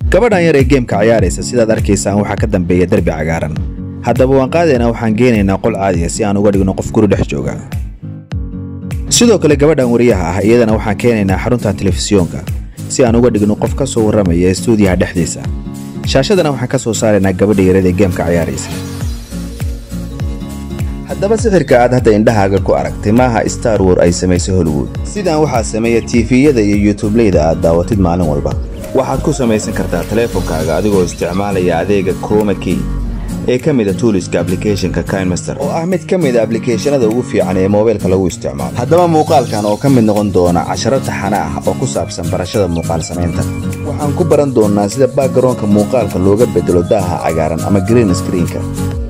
gabadhan yar ee geemka ciyaaraysa sidaad arkaysaan waxaa ka dambeeya derbi cagaaran haddaba waan qaadaynaa waxaan geenaynaa qol caadiya si aan uga dhigno qof guri dhex jooga sidoo kale gabadhan wariyaha ah iyadana waxaan keenaynaa xarunta telefisyoonka si aan uga dhigno qof ka soo warramaya stuudiyaha dhexdiisa shaashadana waxaan ka soo saaraynaa gabadha yarada ee geemka ciyaaraysa haddaba sixirka aad hadda indhahaaga ku aragtay maaha star war ay samaysay hollywood sidaan waxaa sameeya tiifiyada iyo yutubleyda aad daawatid maalin walba waxaad ku samaysan kartaa taleefonkaaga adigoo isticmaalaya adeega croma key ee ka mida tuuliska ablicathonka kinemaster oo ah mid ka mida ablicathonada ugu fiican ee moobeelka lagu isticmaalo haddaba muuqaalkan oo ka mid noqon doona casharo taxana ah oo ku saabsan barashada muuqaal samaynta waxaan ku baran doonnaa sida backgaroonka muuqaalka looga bedelo daaha cagaaran ama green screenka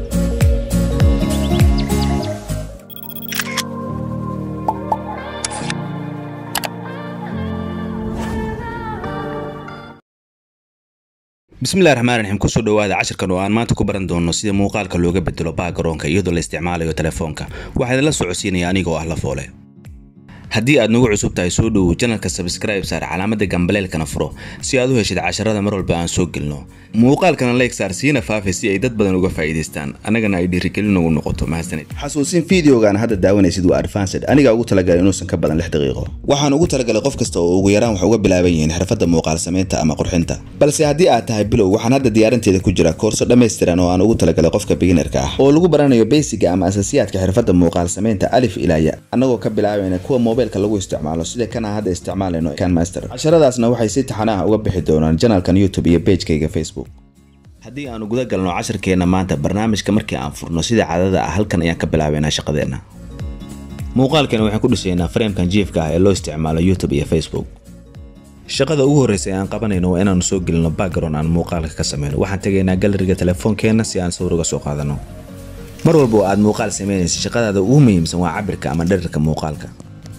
bismillahi raxmaan raxiim kusoo dhawaada cashirkan oo aan maanta ku baran doono sida muuqaalka looga bedelo baagaroonka iyadoo la isticmaalayo telefoonka waxaa idinla socodsiinaya anigoo ah la foole haddii aad nagu cusub tahay soo dhowow janalka sabscribe saar calaamada gambaleelkana furo si aad u heshid casharada mar walba aan soo gelno muuqaalkana like saar siina faafa si ay dad badan uga faa'iidaystaan annagana ay dhiirigelin ugu noqoto mahadsanid xasuusin fideogan hadda daawanaysid waa advanced anigaa ugu talagalay inuusan ka badan lix daqiiqo waxaan ugu talagalay qof kasta oo ugu yaraan wax uga bilaaban yihiin xirfadda muuqaal samaynta ama qurxinta balse haddii aad tahay bilow waxaan hadda diyaarinteeda ku jira koorso dhammaystiran oo aan ugu talagalay qofka beginnerka ah oo lagu baranayo beysiga ama asasiyaadka xirfadda muuqaal samaynta alif ilaaya annagoo ka bilaabayna kuwa moobeelka lagu isticmaalo sida kana hadda isticmaalayno canmaster casharadaasna waxay si taxanaha uga bixi doonaan janalkan youtube iyo bejkayga facebook haddii aanu guda galno casharkeenna maanta barnaamijka markii aan furno sida caadada ah halkan ayaan ka bilaabaynaa shaqadeenna muuqaalkeena waxaan ku dhisaynaa fareemkan jiefka ah ee loo isticmaalo youtube iyo facebook shaqada ugu horreysa ee aan qabanayno waa inaanu soo gelino background aan muuqaalka ka samayno waxaan tegaynaa galeriga telefoonkeenna si aan sawir uga soo qaadano mar walba oo aad muuqaal samaynaysa shaqadaada ugu muhiimsan waa cabirka ama dherarka muuqaalka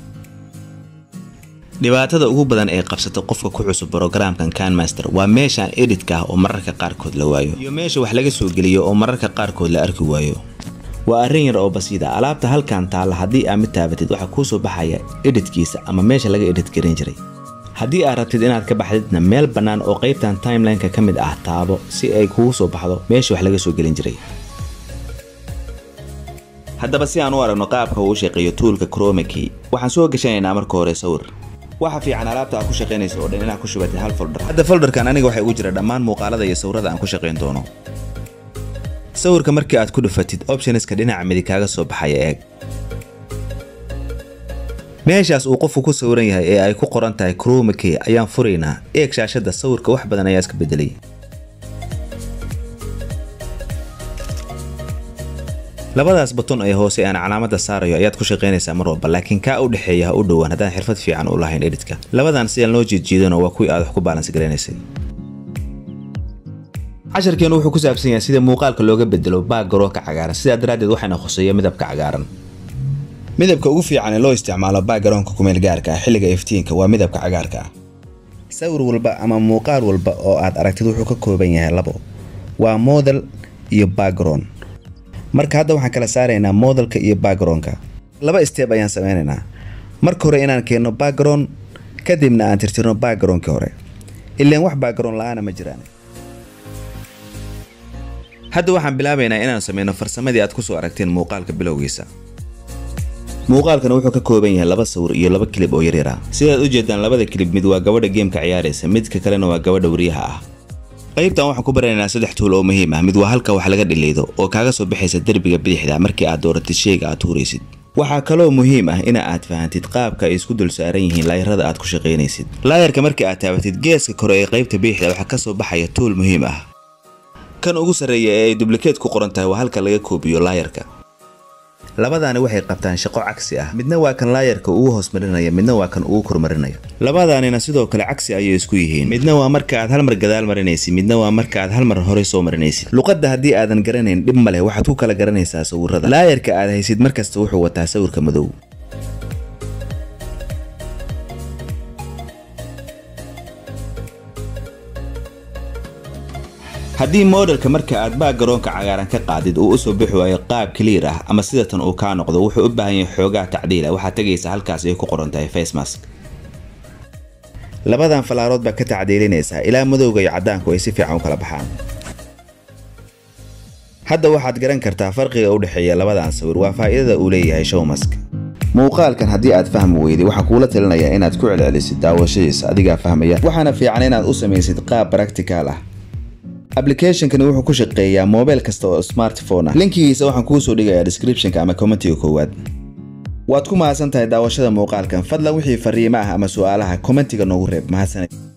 dhibaatada ugu badan ee qabsata qofka ku cusub brogramkan canmaster waa meeshaan editka ah oo mararka qaarkood la waayo iyo meesha wax laga soo geliyo oo mararka qaarkood la arki waayo waa arrin yar oo basiida alaabta halkan taalla haddii aad mid taabatid waxaa kuu soo baxaya editkiisa ama meesha laga edit garin jiray haddii aad rabtid inaad ka baxdidna meel bannaan oo qaybtan timelineka ka mid ah taabo si ay kugu soo baxdo meesha wax laga soo gelin jiray haddaba si aan u aragno qaabka uu shaqeeyo tuulka cromaki waxaan soo gashanaynaa marka hore sawir waxa fiican alaabta aad ku shaqaynaysa oo dhan inaad ku shubatid hal folder hadda folderkan aniga waxay ugu jira dhammaan muuqaalada iyo sawirada aan ku shaqayn doono sawirka markii aad ku dhufatid optionska dhinaca midig kaaga soo baxaya eeg meeshaas uu qofku ku sawiran yahay ee ay ku qoran tahay cromake ayaan furaynaa eeg shaashadda sawirka wax badan ayaa iska bedelay labadaas baton ee hoose aan calaamada saarayo ayaad ku shaqaynaysaa mar walba laakiin kaa u dhexeeya ha u dhowaan haddaan xirfad fiican u lahayn editka labadan sidaan loo jeedjeedano waa kuwii aad wax ku baalans garanaysay casharkeenu wuxuu ku saabsan yahay sida muuqaalka looga bedelo baagaroonka cagaaran sidaa daraaddeed waxayna khuseeya midabka cagaaran midabka ugu fiican ee loo isticmaalo baagaroonka kumeel gaarka ah xilliga iftiinka waa midabka cagaarka ah sawir walba ama muuqaal walba oo aad aragtid wuxuu ka kooban yahay labo waa model iyo background marka hadda waxaan kala saaraynaa modelka iyo backgroundka laba steeb ayaan samaynaynaa marka hore inaan keenno background kadibna aan tirtirno backgroundkii hore ilaan wax background la-aana ma jiraan hadda waxaan bilaabaynaa inaan samayno farsamadii aad kusoo aragteen muuqaalka bilowgiisa muuqaalkana wuxuu ka kooban yahay laba sawir iyo laba kilib oo yaryara sidaad u jeedaan labada kilib mid waa gabadha geemka ciyaaraysa midka kalena waa gabadha wariyaha ah qaybtan waxaan ku baranaynaa saddex tuul oo muhiim ah mid waa halka wax laga dhiliydo oo kaaga soo baxaysa derbiga bidixda markii aad dooratid sheyga aad tuuraysid waxaa kaloo muhiim ah ina aad fahantid qaabka ay isku dul saaran yihiin laayarada aad ku shaqaynaysid laayarka markii aad taabatid geeska kore ee qaybta bidixda waxaa ka soo baxaya tuul muhiim ah kan ugu sarreeya ee ay dublikeed ku qoran tahay waa halka laga koobiyo laayarka labadaani waxay qabtaan shaqo cagsi ah midna waa kan laayarka ugu hoos marinaya midna waa kan ugu kormarinaya labadaanina sidoo kale cagsi ayay isku yihiin midna waa marka aad hal mar gadaal marinaysid midna waa marka aad hal mar horey soo marinaysid luqadda haddii aadan garanayn dhib ma leh waxaad ku kala garanaysaa sawirada laayarka aad haysid markasta wuxuu wataa sawirka madow haddii modelka marka aad baagaroonka cagaaran ka qaadid uu usoo bixi waayo qaab clear ah ama sidatan uu kaa noqdo wuxuu u baahan yahay xoogaa tacdiila waxaad tegaysa halkaas ay ku qoran tahay facemask labadan falaarood baa ka tacdiilinaysaa ilaa madowga iyo caddaanku ay si fiican u kala baxaan hadda waxaad garan kartaa farqiga u dhexeeya labadan sawir waa faa'iidada uu leeyahay showmask muuqaalkan haddii aad fahmi weyday waxaa kuula talinayaa inaad ku celcelisid daawashadiisa adigaa fahmaya waxaana fiican inaad u samaysid qaab baractical ah ablicationkani wuxuu ku shaqeeyaa mobil kasta oo smartphone ah linkigiisa waxaan kuu soo dhigayaa descriptionka ama commentiga koowaad waad ku mahadsan tahay daawashada muuqaalkan fadlan wixii fariimo ah ama su'aalaha commentiga noogu reeb mahadsaned